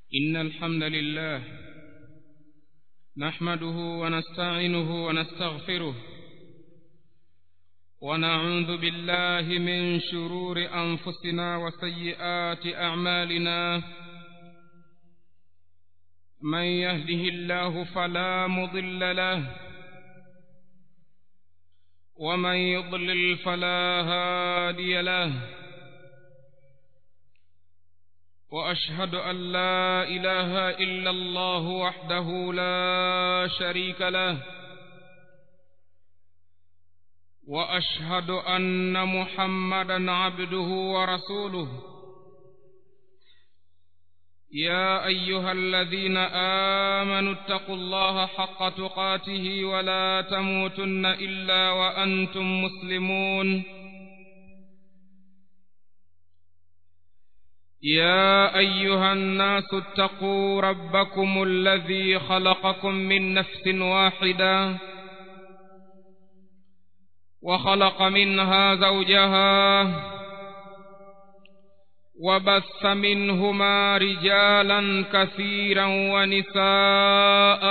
إن الحمد لله نحمده ونستعينه ونستغفره ونعوذ بالله من شرور أنفسنا وسيئات أعمالنا من يهده الله فلا مضل له ومن يضلل فلا هادي له واشهد ان لا اله الا الله وحده لا شريك له واشهد ان محمدا عبده ورسوله يا ايها الذين امنوا اتقوا الله حق تقاته ولا تموتن الا وانتم مسلمون يا ايها الناس اتقوا ربكم الذي خلقكم من نفس واحده وخلق منها زوجها وبث منهما رجالا كثيرا ونساء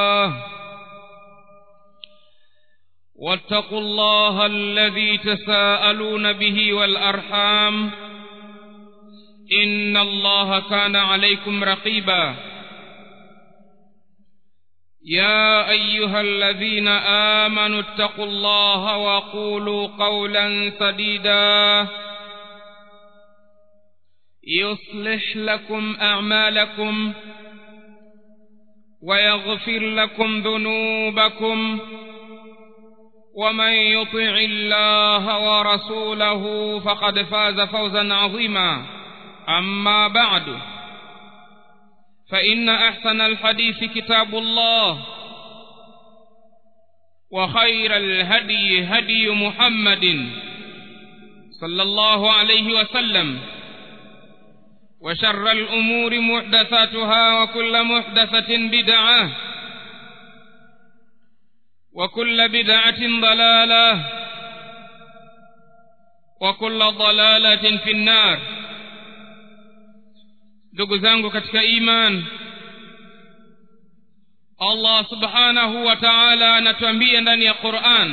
واتقوا الله الذي تساءلون به والارحام ان الله كان عليكم رقيبا يا ايها الذين امنوا اتقوا الله وقولوا قولا سديدا يصلح لكم اعمالكم ويغفر لكم ذنوبكم ومن يطع الله ورسوله فقد فاز فوزا عظيما اما بعد فان احسن الحديث كتاب الله وخير الهدي هدي محمد صلى الله عليه وسلم وشر الامور محدثاتها وكل محدثه بدعه وكل بدعه ضلاله وكل ضلاله في النار ndugu zangu katika iman allah subhanahu wa taala anatuambia ndani ya quran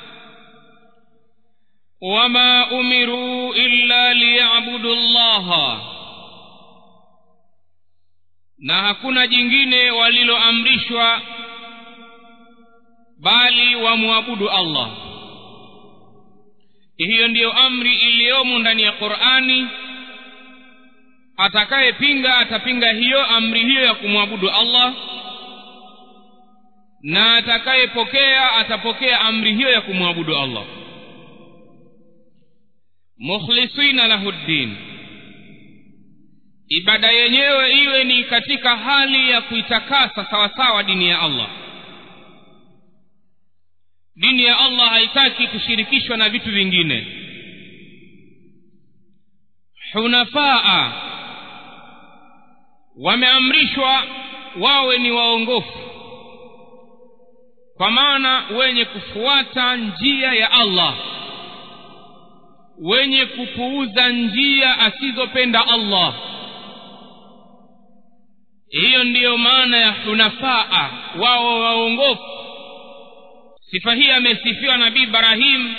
wama umiruu illa liyabudu llaha na hakuna jingine waliloamrishwa bali wamwabudu allah hiyo ndiyo amri iliyomo ndani ya qurani atakayepinga atapinga hiyo amri hiyo ya kumwabudu allah na atakayepokea atapokea amri hiyo ya kumwabudu allah mukhlisina lahu ddin ibada yenyewe iwe ni katika hali ya kuitakasa sawasawa dini ya allah dini ya allah haitaki kushirikishwa na vitu vingine hunafaa wameamrishwa wawe ni waongofu kwa maana wenye kufuata njia ya allah wenye kupuuza njia asizopenda allah hiyo ndiyo maana ya hunafaa wao waongofu sifa hii amesifiwa nabii ibrahim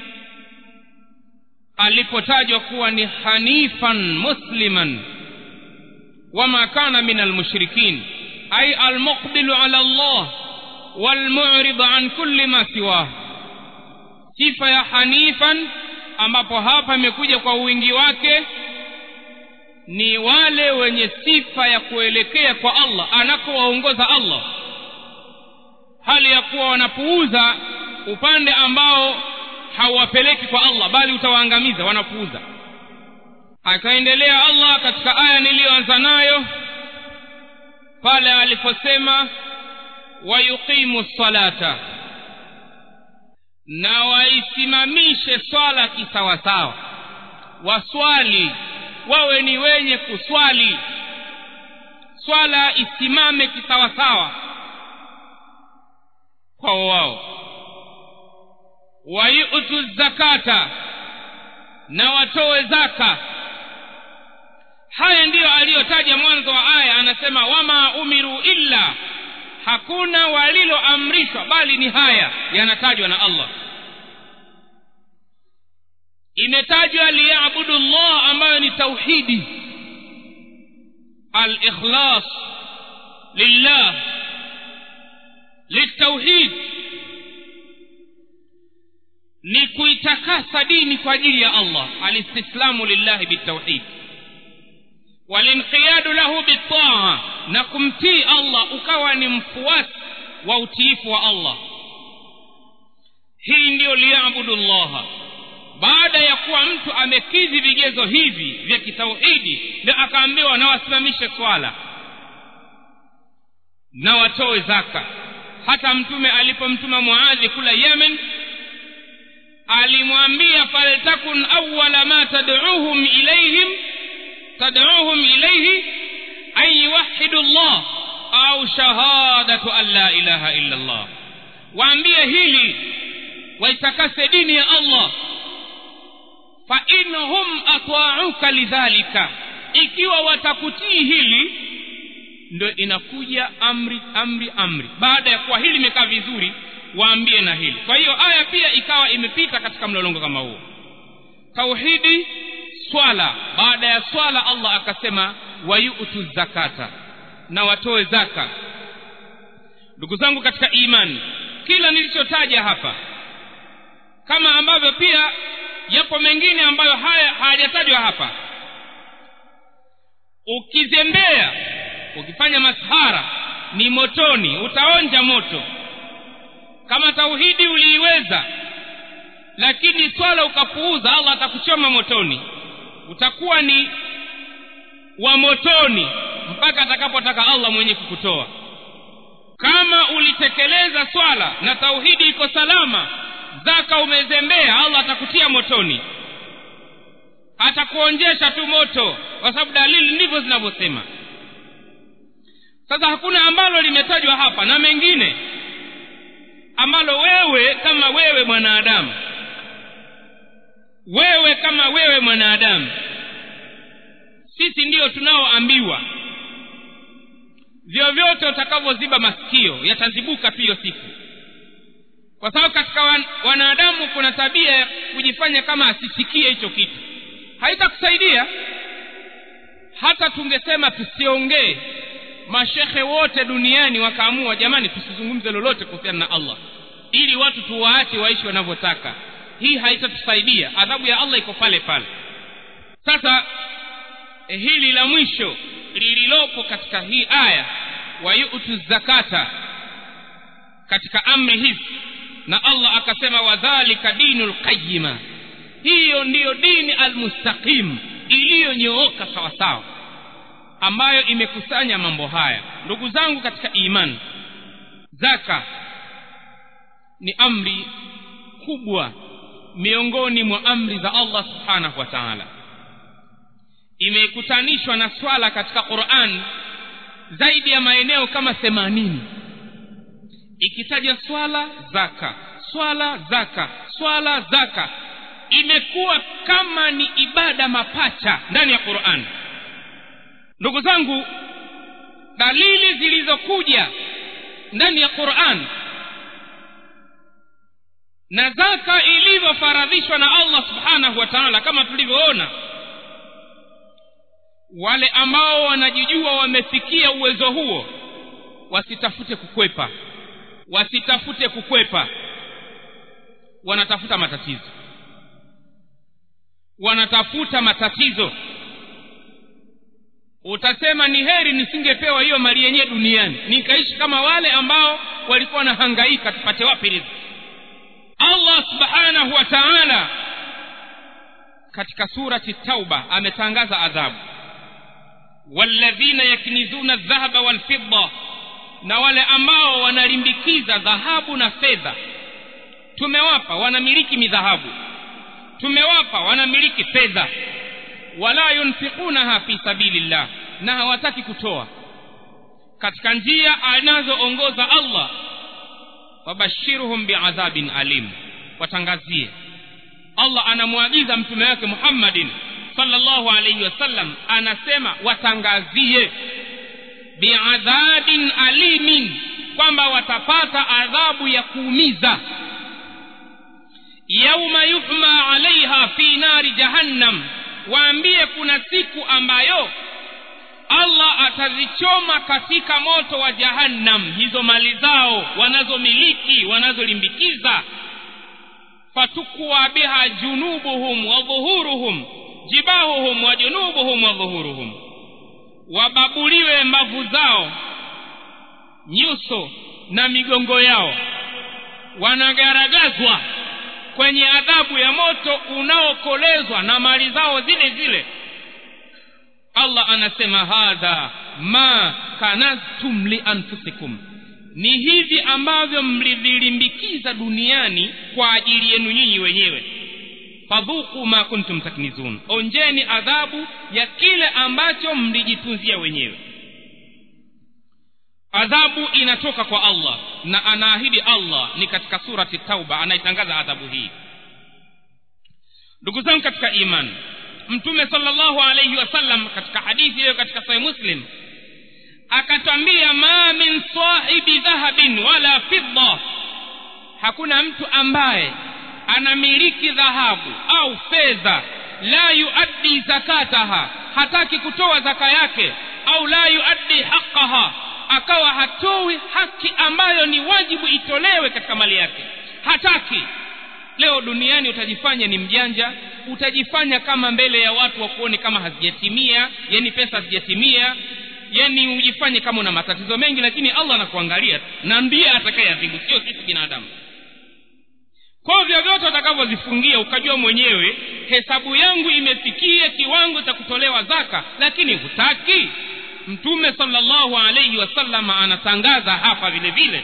alipotajwa kuwa ni hanifan musliman wama kana min almushrikin ay almuqbilu ala allah walmurid an kulli ma siwah sifa ya hanifan ambapo hapa imekuja kwa wingi wake ni wale wenye sifa ya kuelekea kwa allah anakowaongoza allah hali ya kuwa wanapuuza upande ambao hauwapeleki kwa allah bali utawaangamiza wanapuuza akaendelea allah katika aya niliyoanza nayo pale aliposema wayuqimu salata na waisimamishe swala kisawasawa waswali wawe ni wenye kuswali swala isimame kisawasawa kwao wao wayutu zakata na watoe zaka haya ndiyo aliyotaja mwanzo wa aya anasema akasema wama umiru illa hakuna waliloamrishwa bali ni haya yanatajwa na allah imetajwa liyabudu llah ambayo ni tauhidi alikhlas lillah litauhid ni kuitakasa dini kwa ajili ya allah alistislamu lillahi bitauhid walinqiyadu lahu bitaa na kumtii allah ukawa ni mfuasi wa utiifu wa allah hii ndiyo liyabudu llaha baada ya kuwa mtu amekidhi vigezo hivi vya kitauhidi ndio akaambiwa na wasimamishe swala na watoe zaka hata mtume alipomtuma muadhi kula yemen alimwambia faltakun awala ma tadcuhum ilaihim tadcuhum ilaihi an yuwahidu llah au shahadatu an la ilaha illa llah waambie hili waitakase dini ya allah fa inhum atauka lidhalika ikiwa watakutii hili ndo inakuja amri amri amri baada ya kuwa hili limekaa vizuri waambie na hili kwa hiyo aya pia ikawa imepita katika mlolongo kama huo tauhidi swala baada ya swala allah akasema wayutu zakata na watoe zaka ndugu zangu katika imani kila nilichotaja hapa kama ambavyo pia yapo mengine ambayo haya hayajatajwa hapa ukizembea ukifanya masahara ni motoni utaonja moto kama tauhidi uliiweza lakini swala ukapuuza allah atakuchoma motoni utakuwa ni wa motoni mpaka atakapotaka allah mwenye kukutoa kama ulitekeleza swala na tauhidi iko salama zaka umezembea allah atakutia motoni atakuonjesha tu moto kwa sababu dalili ndivyo zinavyosema sasa hakuna ambalo limetajwa hapa na mengine ambalo wewe kama wewe mwanadamu wewe kama wewe mwanadamu sisi ndiyo tunaoambiwa vyovyote utakavyoziba masikio yatazibuka tu hiyo siku kwa sababu katika wan, wanadamu kuna tabia ya kujifanya kama asisikie hicho kitu haitakusaidia hata tungesema tusiongee mashekhe wote duniani wakaamua jamani tusizungumze lolote kuhusiana na allah ili watu tuwaache waishi wanavyotaka hii haitatusaidia adhabu ya allah iko pale pale sasa eh, hili la mwisho lililopo katika hii aya wayutu zakata katika amri hizi na allah akasema wadhalika dinu lqayima hiyo ndiyo dini almustaqim iliyonyooka sawasawa ambayo imekusanya mambo haya ndugu zangu katika imani zaka ni amri kubwa miongoni mwa amri za allah subhanahu wa taala imekutanishwa na swala katika quran zaidi ya maeneo kama themanini ikitaja swala zaka swala zaka swala zaka imekuwa kama ni ibada mapacha ndani ya quran ndugu zangu dalili zilizokuja ndani ya quran na zaka ilivyofaradhishwa na allah subhanahu wa taala kama tulivyoona wale ambao wanajijua wamefikia uwezo huo wasitafute kukwepa wasitafute kukwepa wanatafuta matatizo wanatafuta matatizo utasema ni heri nisingepewa hiyo mali yenyewe duniani nikaishi kama wale ambao walikuwa wanahangaika tupate wapi riziki allah subhanahu wa taala katika surati tauba ametangaza adhabu walladhina yaknizuna dhahaba walfidda na wale ambao wanalimbikiza dhahabu na fedha tumewapa wanamiliki midhahabu tumewapa wanamiliki fedha wala yunfiqunaha fi sabilillah na hawataki kutoa katika njia anazoongoza allah wabashiruhum biadhabin alim watangazie allah anamwagiza mtume wake muhammadin sallallahu alaihi wasallam anasema watangazie biadhabin alimin kwamba watapata adhabu ya kuumiza yauma yuhma alaiha fi nari jahannam waambie kuna siku ambayo allah atazichoma katika moto wa jahannam hizo mali zao wanazomiliki wanazolimbikiza fatukwa biha junubuhum wa dhuhuruhum jibahuhum wa junubuhum wa dhuhuruhum wababuliwe mbavu zao nyuso na migongo yao wanagaragazwa kwenye adhabu ya moto unaokolezwa na mali zao zile zile allah anasema hadha ma kanaztum lianfusikum ni hivi ambavyo mlivilimbikiza duniani kwa ajili yenu nyinyi wenyewe fadhuku ma kuntum taknizun onjeni adhabu ya kile ambacho mlijitunzia wenyewe adhabu inatoka kwa allah na anaahidi allah ni katika surati tauba anaitangaza adhabu hii ndugu zangu katika imani mtume salllahu alaihi wasallam katika hadithi hiyo katika sahih muslim akatwambia ma min sahibi dhahabin wala fidda hakuna mtu ambaye anamiliki dhahabu au fedha la yuaddi zakataha hataki kutoa zaka yake au la yuaddi haqaha akawa hatoi haki ambayo ni wajibu itolewe katika mali yake hataki leo duniani utajifanya ni mjanja utajifanya kama mbele ya watu wakuone kama hazijatimia yani pesa hazijatimia yani ujifanye kama una matatizo mengi lakini allah anakuangalia na ndiye atakayeadhibu sio sisi binadamu kwa vyovyote utakavyozifungia ukajua mwenyewe hesabu yangu imefikia kiwango cha kutolewa zaka lakini hutaki mtume salllahu alaihi wasallam anatangaza hapa vile vile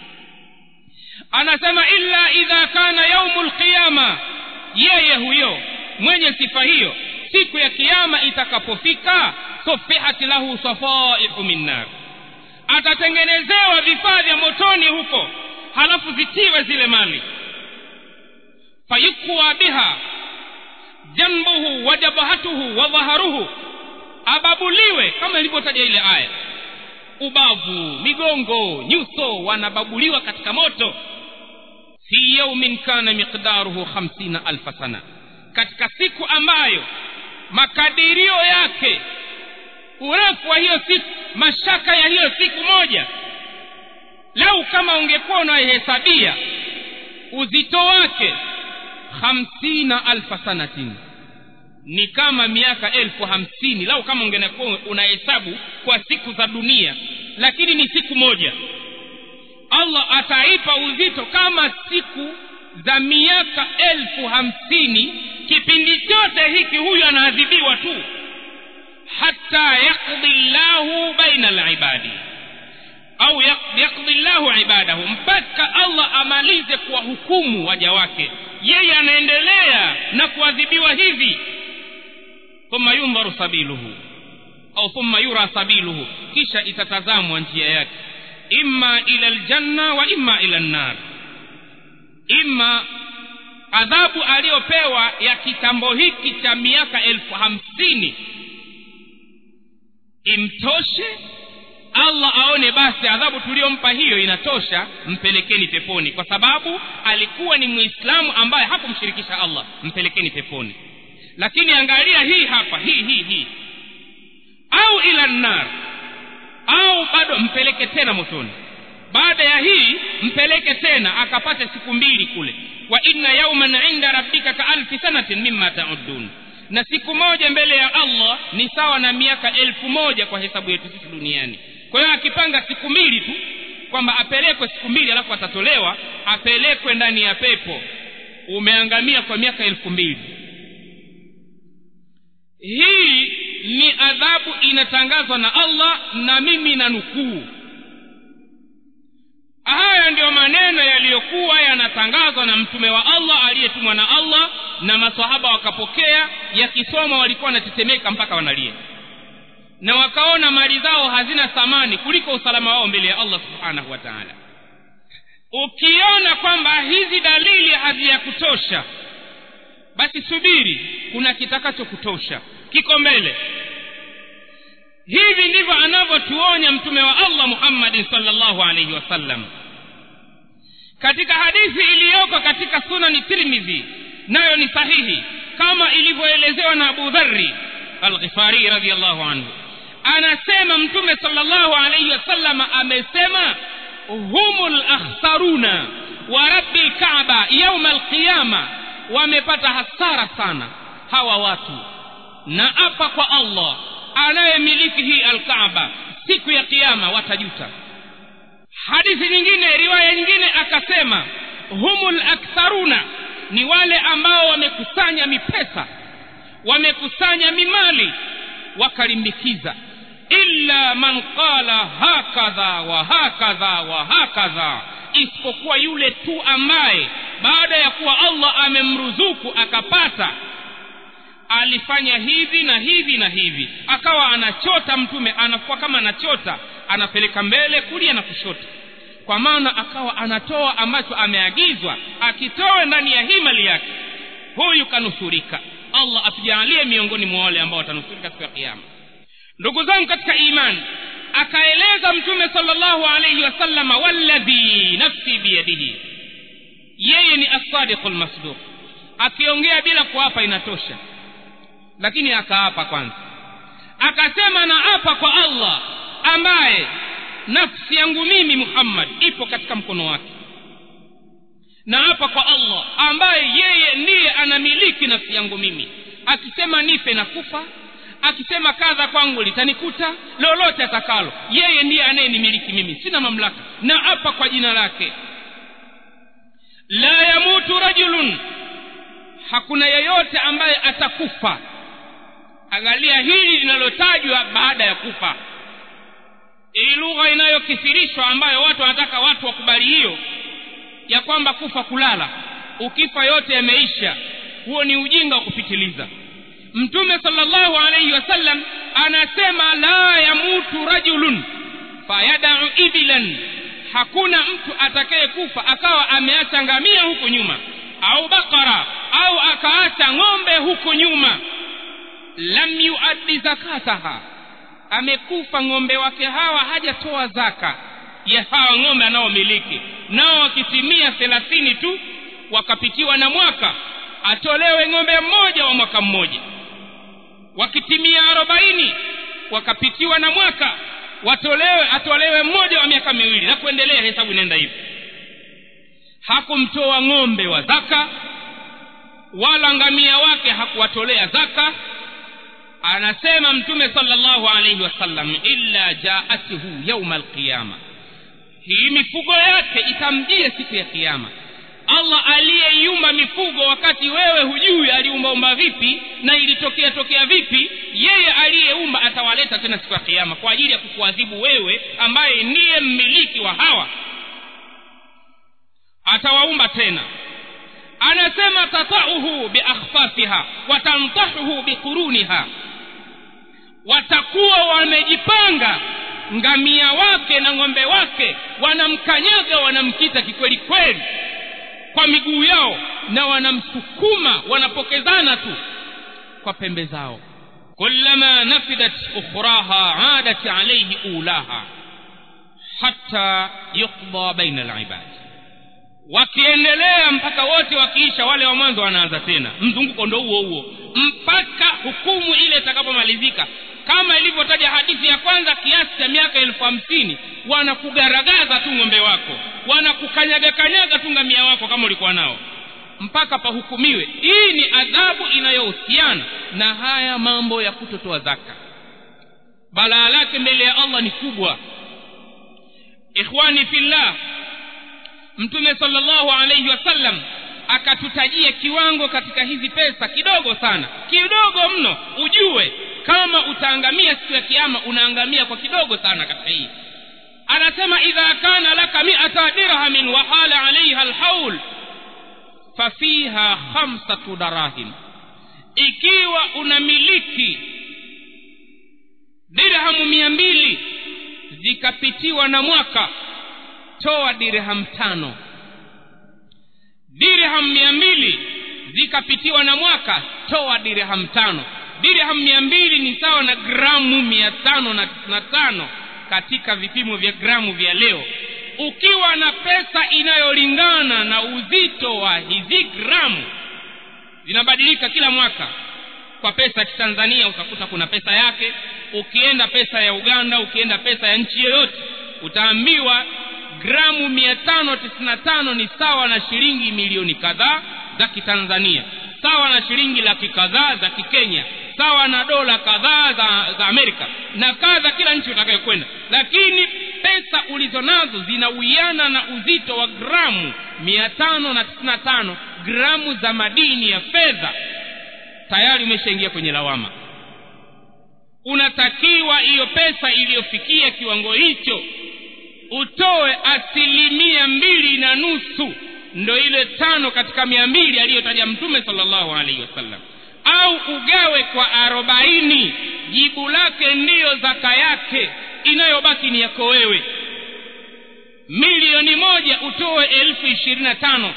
anasema illa idha kana yaumu lqiyama yeye huyo mwenye sifa hiyo siku ya kiama itakapofika sufihat lahu safaihu min nar atatengenezewa vifaa vya motoni huko halafu zitiwe zile mali fayukwa biha jambuhu wa jabhatuhu wa dhaharuhu ababuliwe kama ilivyotaja ile aya ubavu migongo nyuso wanababuliwa katika moto fi yaumin kana miqdaruhu hamsina alfa sana katika siku ambayo makadirio yake urefu wa hiyo siku mashaka ya hiyo siku moja lau kama ungekuwa unaihesabia uzito wake hamsina alfa sanatin ni kama miaka elfu hamsini lau kama ungenekuwa unahesabu kwa siku za dunia lakini ni siku moja allah ataipa uzito kama siku za miaka elfu hamsini kipindi chote hiki huyu anaadhibiwa tu hata yakdi llahu baina libadi au yakdi llahu ibadahu mpaka allah amalize kuwahukumu waja wake yeye anaendelea na kuadhibiwa hivi thumma yundharu sabiluhu au thumma yura sabiluhu kisha itatazamwa njia yake imma ila ljanna wa imma ila nnar imma adhabu aliyopewa ya kitambo hiki cha miaka elfu hamsini imtoshe allah aone basi adhabu tuliyompa hiyo inatosha mpelekeni peponi kwa sababu alikuwa ni mwislamu ambaye hakumshirikisha allah mpelekeni peponi lakini angalia hii hapa hii hii hii au ila nnar au bado mpeleke tena motoni baada ya hii mpeleke tena akapate siku mbili kule wa inna yauman inda rabbika ka alfi sanatin mimma taudun na siku moja mbele ya allah ni sawa na miaka elfu moja kwa hesabu yetu sisi duniani kwa hiyo akipanga siku mbili tu kwamba apelekwe siku mbili alafu atatolewa apelekwe ndani ya pepo umeangamia kwa miaka elfu mbili hii ni adhabu inatangazwa na allah na mimi na nukuu haya ndiyo maneno yaliyokuwa yanatangazwa na mtume wa allah aliyetumwa na allah na masahaba wakapokea yakisoma walikuwa wanatetemeka mpaka wanalia na wakaona mali zao hazina thamani kuliko usalama wao mbele ya allah subhanahu wa taala ukiona kwamba hizi dalili haziyakutosha basi subiri kuna kitakacho kutosha kiko mbele hivi ndivyo anavyotuonya mtume wa allah muhammadin salllahu alaihi wasallam katika hadithi iliyoko katika sunani tirmidhi nayo ni sahihi kama ilivyoelezewa na abu dhari alghifari radiallahu anhu anasema mtume salllahu alaihi wasallama amesema humu lakhsaruna wa rabbi lkaba yauma alqiyama wamepata hasara sana hawa watu na apa kwa allah anayemiliki hii alkaaba siku ya kiama watajuta hadithi nyingine riwaya nyingine akasema humu laktharuna ni wale ambao wamekusanya mipesa wamekusanya mimali wakalimbikiza illa man qala hakadha wa hakadha wa hakadha isipokuwa yule tu ambaye baada ya kuwa allah amemruzuku akapata alifanya hivi na hivi na hivi akawa anachota mtume anakuwa kama anachota anapeleka mbele kulia na kushoto kwa maana akawa anatoa ambacho ameagizwa akitoe ndani ya hii mali yake huyu kanusurika allah atujalie miongoni mwa wale ambao watanusurika siku ya kiama ndugu zangu katika imani akaeleza mtume salllahu alaihi wasallama walladhi nafsi biyadihi yeye ni assadiqu lmasduq akiongea bila kuapa inatosha lakini akaapa kwanza akasema na apa kwa allah ambaye nafsi yangu mimi muhammad ipo katika mkono wake na hapa kwa allah ambaye yeye ndiye anamiliki nafsi yangu mimi akisema nife na kufa akisema kadha kwangu litanikuta lolote atakalo yeye ndiye anayenimiliki mimi sina mamlaka na hapa kwa jina lake la yamutu rajulun hakuna yeyote ambaye atakufa angalia hili linalotajwa baada ya kufa hii lugha inayokithirishwa ambayo watu wanataka watu wakubali hiyo ya kwamba kufa kulala ukifa yote yameisha huo ni ujinga wa kupitiliza mtume salllahu alaihi wasallam anasema la yamutu rajulun fayadau ibilan hakuna mtu atakayekufa akawa ameacha ngamia huko nyuma au bakara au akaacha ng'ombe huko nyuma lam yuaddi zakataha amekufa ng'ombe wake hawa hajatoa zaka ya hawa ng'ombe anaomiliki nao wakitimia thelathini tu wakapitiwa na mwaka atolewe ng'ombe mmoja wa mwaka mmoja wakitimia arobaini wakapitiwa na mwaka watolewe atolewe mmoja wa miaka miwili na kuendelea hesabu inaenda hivi hakumtoa ng'ombe wa zaka wala ngamia wake hakuwatolea zaka anasema mtume salllahu alaihi wasallam illa jaathu yauma alqiyama hii mifugo yake itamjia siku ya kiama allah aliyeiumba mifugo wakati wewe hujui aliumbaumba vipi na ilitokea tokea vipi yeye aliyeumba atawaleta tena siku ya kiama kwa ajili ya kukuadhibu wewe ambaye ndiye mmiliki wa hawa atawaumba tena anasema tatauhu biakhfasiha watantahuhu biquruniha watakuwa wamejipanga ngamia wake na ng'ombe wake wanamkanyaga wanamkita kikweli kweli kwa miguu yao na wanamsukuma wanapokezana tu kwa pembe zao kullama nafidat ukhraha adat alaihi ulaha hatta yuqda baina alibadi wakiendelea mpaka wote wakiisha wale wa mwanzo wanaanza tena mzunguko ndo huo huo mpaka hukumu ile itakapomalizika kama ilivyotaja hadithi ya kwanza kiasi cha miaka elfu hamsini wanakugaragaza tu ng'ombe wako wanakukanyaga kanyaga tu ngamia wako kama ulikuwa nao mpaka pahukumiwe hii ni adhabu inayohusiana na haya mambo ya kutotoa zaka balaa lake mbele ya allah ni kubwa ikhwani fillah mtume salllahu alaihi wasallam akatutajia kiwango katika hizi pesa kidogo sana kidogo mno ujue kama utaangamia siku ya kiama unaangamia kwa kidogo sana katika hii anasema idha kana laka miata dirhamin wa hala alaiha alhaul fafiha khamsatu darahim ikiwa unamiliki dirhamu mia mbili zikapitiwa na mwaka toa dirham tano dirham mia mbili zikapitiwa na mwaka toa dirham tano dirham mia mbili ni sawa na gramu mia tano na, na tano katika vipimo vya gramu vya leo ukiwa na pesa inayolingana na uzito wa hizi gramu zinabadilika kila mwaka kwa pesa ya kitanzania utakuta kuna pesa yake ukienda pesa ya uganda ukienda pesa ya nchi yoyote utaambiwa gramu mia tano tisini na tano ni sawa na shilingi milioni kadhaa za kitanzania sawa na shilingi laki kadhaa za kikenya sawa na dola kadhaa za, za amerika na kadha kila nchi utakayokwenda lakini pesa ulizo nazo zinawiana na uzito wa gramu mia tano na tisini na tano gramu za madini ya fedha tayari umeshaingia kwenye lawama unatakiwa hiyo pesa iliyofikia kiwango hicho utoe asilimia mbili na nusu ndo ile tano katika mia mbili aliyotaja mtume salllahu alaihi wasallam au ugawe kwa arobaini jibu lake ndiyo zaka yake inayobaki ni yako wewe milioni moja utoe elfu ishirini na tano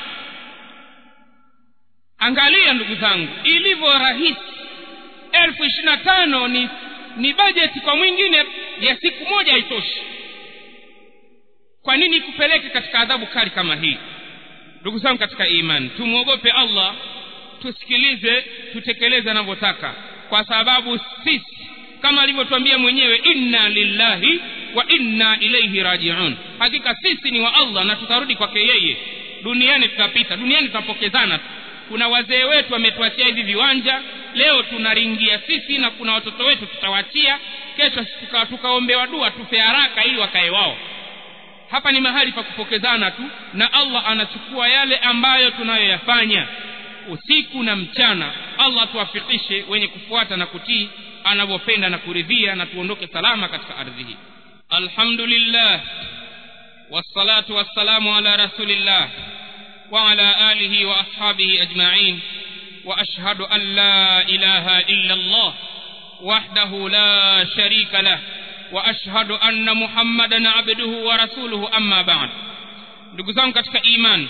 angalia ndugu zangu ilivyo rahisi elfu ishirini na tano ni ni bajeti kwa mwingine ya siku moja haitoshi kwa nini kupeleke katika adhabu kali kama hii ndugu zangu katika imani tumwogope allah tusikilize tutekeleze anavyotaka kwa sababu sisi kama alivyotwambia mwenyewe inna lillahi wa inna ilaihi rajiun hakika sisi ni wa allah na tutarudi kwake yeye duniani tutapita duniani tutapokezana kuna wazee wetu wametuachia hivi viwanja leo tunaringia sisi na kuna watoto wetu tutawachia kesho tukaombewa tuka dua tupe haraka ili wakae wao hapa ni mahali pa kupokezana tu na allah anachukua yale ambayo tunayoyafanya usiku na mchana allah tuwafikishe wenye kufuata na kutii anavyopenda na kuridhia na tuondoke salama katika ardhi hii alhamdulillah wassalatu wassalamu ala rasulillah وعلى آله وأصحابه أجمعين وأشهد أن لا إله إلا الله وحده لا شريك له وأشهد أن محمدا عبده ورسوله أما بعد ndugu zangu katika imani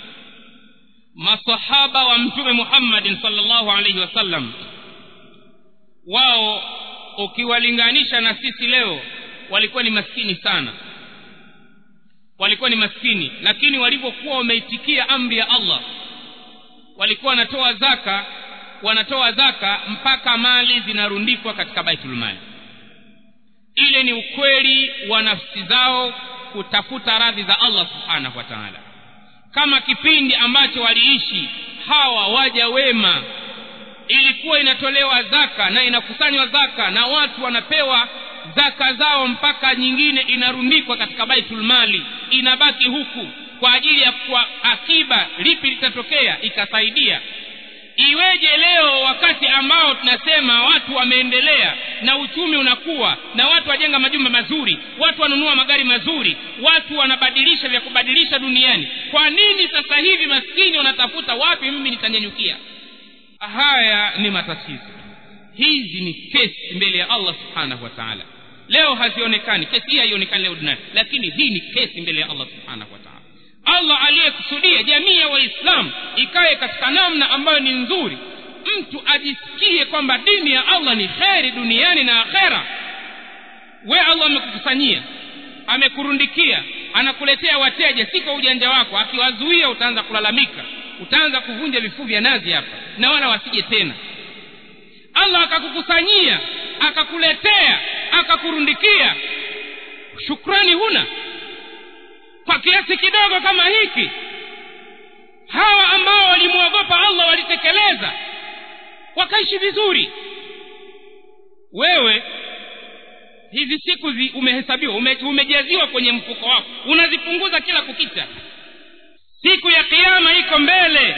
masahaba wa mtume muhammadin salllahu alaihi wasallam wao ukiwalinganisha na sisi leo walikuwa ni maskini sana walikuwa ni maskini lakini walivyokuwa wameitikia amri ya allah walikuwa wanatoa zaka wanatoa zaka mpaka mali zinarundikwa katika baitulmali ile ni ukweli wa nafsi zao kutafuta radhi za allah subhanahu wa taala kama kipindi ambacho waliishi hawa waja wema ilikuwa inatolewa zaka na inakusanywa zaka na watu wanapewa zaka zao mpaka nyingine inarundikwa katika baitulmali inabaki huku kwa ajili ya kwa akiba lipi litatokea ikasaidia iweje leo wakati ambao tunasema watu wameendelea na uchumi unakuwa na watu wajenga majumba mazuri watu wanunua magari mazuri watu wanabadilisha vya kubadilisha duniani kwa nini sasa hivi maskini wanatafuta wapi mimi nitanyanyukia haya ni matatizo hizi ni kesi mbele ya allah subhanahu wa taala leo hazionekani kesi hii haionekani leo duniani lakini hii ni kesi mbele ya allah subhanahu wa taala allah aliyekusudia jamii ya waislamu ikawe katika namna ambayo ni nzuri mtu ajisikie kwamba dini ya allah ni kheri duniani na akhera we allah amekukusanyia amekurundikia anakuletea wateja si kwa ujanja wako akiwazuia utaanza kulalamika utaanza kuvunja vifuu vya nazi hapa na wala wasije tena allah akakukusanyia akakuletea akakurundikia shukrani huna kwa kiasi kidogo kama hiki hawa ambao walimwogopa allah walitekeleza wakaishi vizuri wewe hizi siku zi umehesabiwa ume, umejaziwa kwenye mfuko wako unazipunguza kila kukicha siku ya kiama iko mbele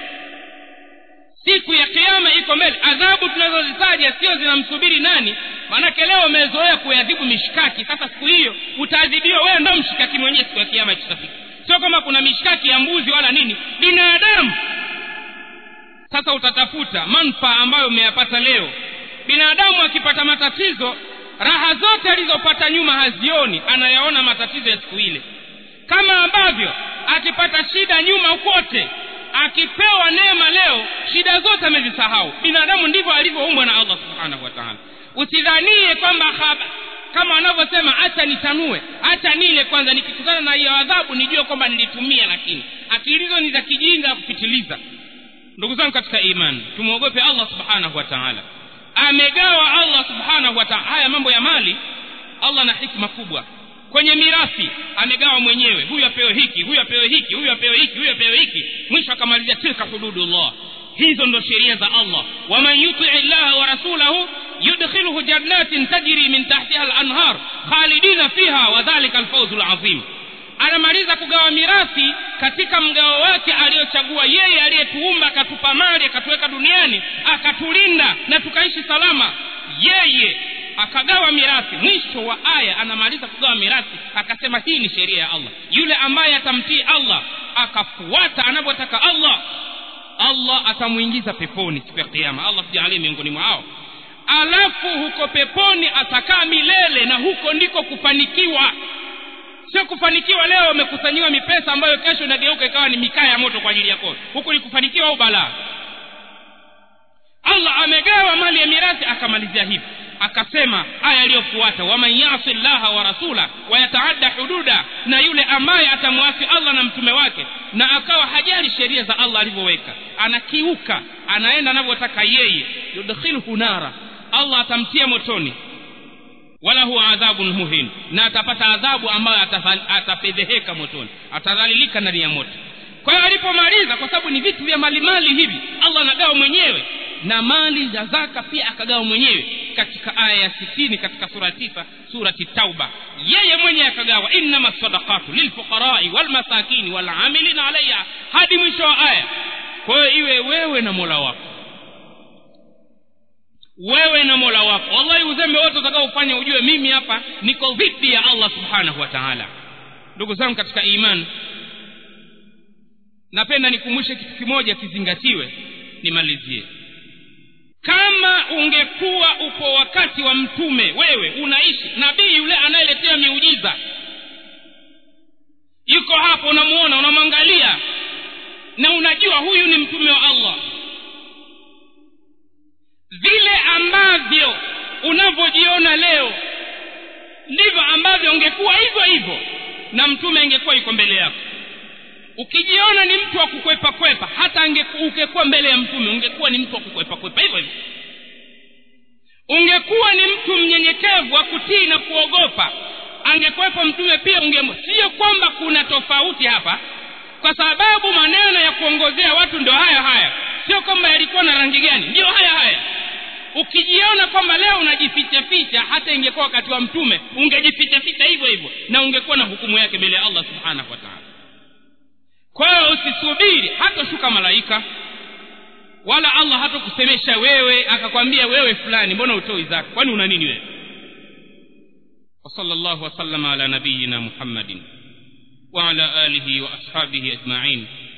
siku ya kiama iko mbele adhabu tunazozitaja sio zinamsubiri nani maanake leo umezoea kuadhibu mishikaki sasa siku hiyo utaadhibiwa wewe ndo mshikaki mwenyewe siku ya kiama ikishafika sio kama kuna mishikaki ya mbuzi wala nini binadamu sasa utatafuta manufaa ambayo umeyapata leo binadamu akipata matatizo raha zote alizopata nyuma hazioni anayaona matatizo ya siku ile kama ambavyo akipata shida nyuma kote akipewa neema leo shida zote amezisahau binadamu ndivyo alivyoumbwa na allah subhanahu wa taala usidhanie kwamba haba kama wanavyosema hacha nitanue hacha nile kwanza nikikutana na hiyo adhabu nijue kwamba nilitumia lakini akili hizo ni za kijinga kupitiliza ndugu zangu katika imani tumwogope allah subhanahu wa taala amegawa allah subhanahu wa taala haya mambo ya mali allah na hikma kubwa kwenye mirathi amegawa mwenyewe huyu apewe hiki huyu apewe hiki huyu apewe hiki huyu apewe hiki mwisho akamalizia tilka hududullah hizo ndo sheria za allah waman yutii llaha wa rasulahu yudkhiluhu jannatin tajri min tahtiha lanhar khalidina fiha wadhalika alfauzu lazim anamaliza kugawa mirathi katika mgao wake aliyochagua yeye aliyetuumba akatupa mali akatuweka duniani akatulinda na tukaishi salama yeye akagawa mirathi mwisho wa aya anamaliza kugawa mirathi akasema hii ni sheria ya allah yule ambaye atamtii allah akafuata anavyotaka allah allah atamwingiza peponi siku ya kiama allah tujalie miongoni mwao alafu huko peponi atakaa milele na huko ndiko kufanikiwa sio kufanikiwa leo umekusanyiwa mipesa ambayo kesho inageuka ikawa ni mikaa ya moto kwa ajili yako huku ni kufanikiwa au balaa allah amegawa mali ya mirathi akamalizia hivi akasema aya iliyofuata waman yasi llaha wa rasula wayataadda hududa na yule ambaye atamwasi allah na mtume wake na akawa hajali sheria za allah alivyoweka anakiuka anaenda anavyotaka yeye yudkhilhu nara allah atamtia motoni wala huwa adhabun muhin na atapata adhabu ambayo atafedheheka motoni atadhalilika ndani ya moto kwa hiyo alipomaliza kwa sababu ni vitu vya malimali hivi allah anagawa mwenyewe na mali za zaka pia akagawa mwenyewe katika aya ya sitini katika sura tisa surati tauba yeye mwenyewe akagawa innama sadaqatu lilfuqarai walmasakini walamilina alaiha hadi mwisho wa aya kwa hiyo iwe wewe na mola wako wewe na mola wako wallahi uzembe wote utakaofanya ujue mimi hapa niko dhidi ya allah subhanahu wa taala ndugu zangu katika imani napenda nikumbushe kitu kimoja kizingatiwe nimalizie kama ungekuwa upo wakati wa mtume wewe unaishi nabii yule anayeletea miujiza yuko hapo unamuona unamwangalia na unajua huyu ni mtume wa allah vile ambavyo unavyojiona leo ndivyo ambavyo ungekuwa hivyo hivyo na mtume angekuwa yuko mbele yako ukijiona ni mtu wa kukwepa kwepa hata ungekuwa mbele ya mtume ungekuwa ni mtu wa kukwepa kwepa hivyo hivyo ungekuwa ni mtu mnyenyekevu wa kutii na kuogopa angekwepo mtume pia unge sio kwamba kuna tofauti hapa kwa sababu maneno ya kuongozea watu ndio haya haya sio kwamba yalikuwa na rangi gani ndio haya haya ukijiona kwamba leo unajifichaficha hata ingekuwa wakati wa mtume ungejifichaficha hivyo hivyo na ungekuwa na hukumu yake mbele ya allah subhanahu wa taala kwa hiyo usisubiri hatoshuka malaika wala allah hatakusemesha wewe akakwambia wewe fulani mbona utoi zake kwani una nini wewe وصلى الله وسلم على نبينا محمد وعلى اله واصحابه اجمعين